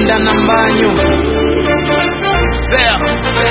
Linda na Mbanyu There,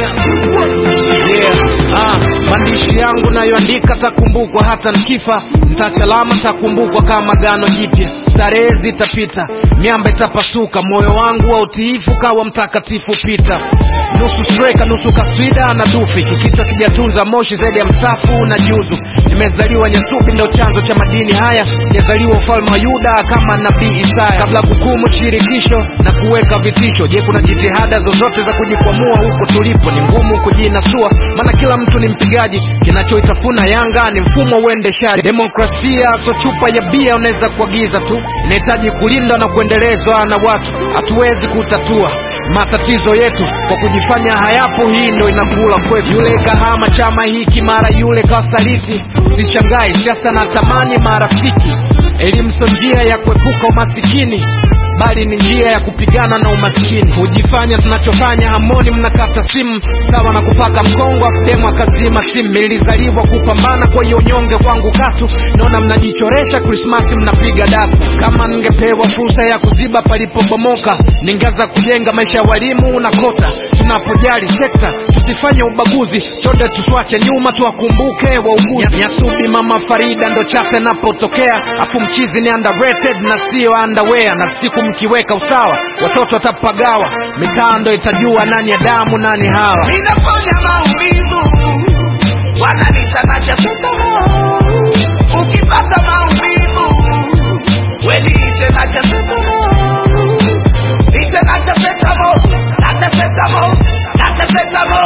there. Yeah, ah, maandishi yangu nayoandika takumbukwa hata nkifa, ntachalama takumbukwa kama gano jipya. Starehe zitapita, miamba itapasuka, moyo wangu wa utiifu kawa mtakatifu pita. Nusu streka, nusu kaswida na dufi, kikichwa kijatunza moshi zaidi ya msafu na juzu. Nimezaliwa Nyasubi, ndo chanzo cha madini haya, sijazaliwa ufalme wa Yuda kama nabii Isaya. Kabla kukumu shirikisho na kuweka vitisho, je, kuna jitihada zozote za kujikwamua huko tulipo? Ni ngumu kujinasua, maana kila mtu ni mpigaji. Kinachoitafuna Yanga ni mfumo uendeshaji. Demokrasia so chupa ya bia unaweza kuagiza tu, inahitaji kulindwa na kuendelezwa na watu. Hatuwezi kutatua matatizo yetu kwa kujifanya hayapo. Hii ndo inakula kwetu. Yule kahama chama hiki, mara yule kasaliti. Sishangai siasa na tamani marafiki. Elimu sio njia ya kuepuka umasikini bali ni njia ya kupigana na umaskini. Hujifanya tunachofanya hamoni, mnakata simu sawa na kupaka mkongo, afdemu akazima simu. Nilizaliwa kupambana, kwa hiyo nyonge kwangu katu. Naona mnajichoresha Krismasi, mnapiga daku. Kama ningepewa fursa ya kuziba palipobomoka, ningeanza kujenga maisha ya walimu na kota. Tunapojali sekta, tusifanye ubaguzi, chonde tuswache nyuma, tuwakumbuke wauguzi. Nyasubi mama Farida ndo chafe napotokea, afu mchizi ni underrated na sio underwear, na siku mkiweka usawa, watoto watapagawa, mitaa ndo itajua nani ya damu nani hawa. Ninafanya maumivu, wananiita nacha sitamo. Ukipata maumivu, we niite nacha sitamo. Niite nacha sitamo, nacha sitamo, nacha sitamo.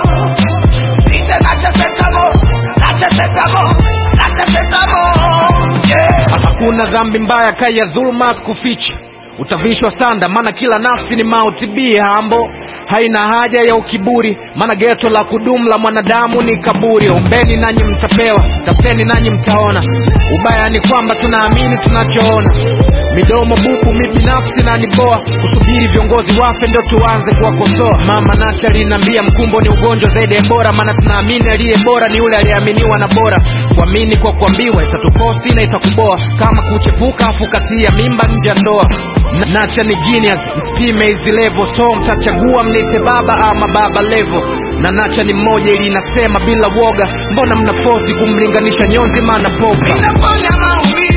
Niite nacha sitamo, nacha sitamo, nacha sitamo. Yeah. Hakuna dhambi mbaya kaya dhuluma sikufichi, utavishwa sanda, maana kila nafsi ni mauti. Bi hambo haina haja ya ukiburi, maana geto la kudumu la mwanadamu ni kaburi. Ombeni nanyi mtapewa, tafuteni nanyi mtaona. Ubaya ni kwamba tunaamini tunachoona, midomo bubu. Mi binafsi na niboa kusubiri viongozi wafe ndo tuanze kuwakosoa. Mama Nacha aliniambia mkumbo ni ugonjwa zaidi ya bora, maana tunaamini aliye bora ni yule aliyeaminiwa na bora. Kuamini kwa kuambiwa itatukosti na itakuboa, kama kuchepuka afu katia mimba nje ya ndoa. Na- Nacha ni genius, msipime hizi level, so mtachagua mnite baba ama baba level. Na Nacha ni mmoja ili inasema bila woga, mbona mnafosi kumlinganisha nyonzi maana poka Ninafanya maumivu